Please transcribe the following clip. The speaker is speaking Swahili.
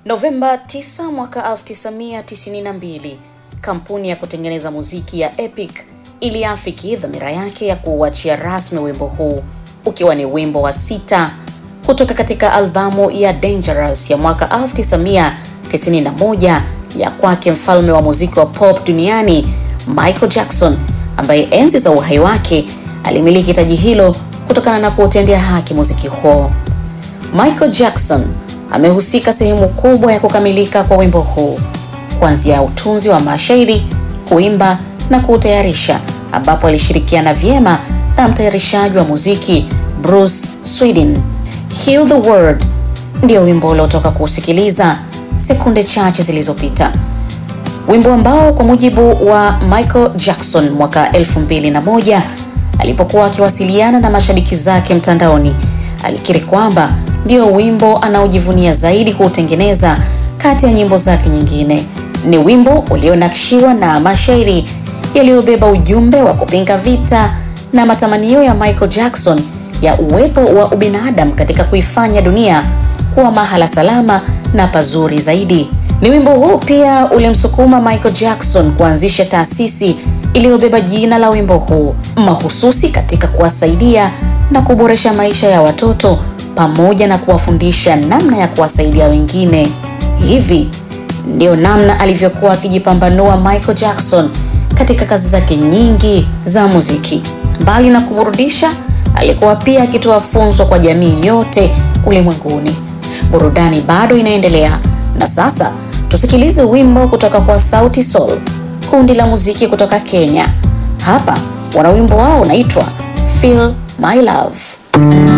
Novemba 9 mwaka 1992, kampuni ya kutengeneza muziki ya Epic iliafiki dhamira yake ya kuuachia rasmi wimbo huu ukiwa ni wimbo wa sita kutoka katika albamu ya Dangerous ya mwaka 1991 ya kwake mfalme wa muziki wa pop duniani Michael Jackson, ambaye enzi za uhai wake alimiliki taji hilo kutokana na kuutendea haki muziki huo. Michael Jackson amehusika sehemu kubwa ya kukamilika kwa wimbo huu, kuanzia utunzi wa mashairi, kuimba na kuutayarisha, ambapo alishirikiana vyema na mtayarishaji wa muziki Bruce Sweden. Heal the World ndio wimbo uliotoka kuusikiliza sekunde chache zilizopita, wimbo ambao kwa mujibu wa Michael Jackson mwaka 2001 alipokuwa akiwasiliana na mashabiki zake mtandaoni, alikiri kwamba ndio wimbo anaojivunia zaidi kuutengeneza kati ya nyimbo zake nyingine. Ni wimbo ulionakshiwa na mashairi yaliyobeba ujumbe wa kupinga vita na matamanio ya Michael Jackson ya uwepo wa ubinadamu katika kuifanya dunia kuwa mahala salama na pazuri zaidi. Ni wimbo huu pia ulimsukuma Michael Jackson kuanzisha taasisi iliyobeba jina la wimbo huu mahususi katika kuwasaidia na kuboresha maisha ya watoto pamoja na kuwafundisha namna ya kuwasaidia wengine. Hivi ndio namna alivyokuwa akijipambanua Michael Jackson katika kazi zake nyingi za muziki. Mbali na kuburudisha, alikuwa pia akitoa funzo kwa jamii yote ulimwenguni. Burudani bado inaendelea, na sasa tusikilize wimbo kutoka kwa Sauti Sol, kundi la muziki kutoka Kenya. Hapa wana wimbo wao unaitwa Feel My Love.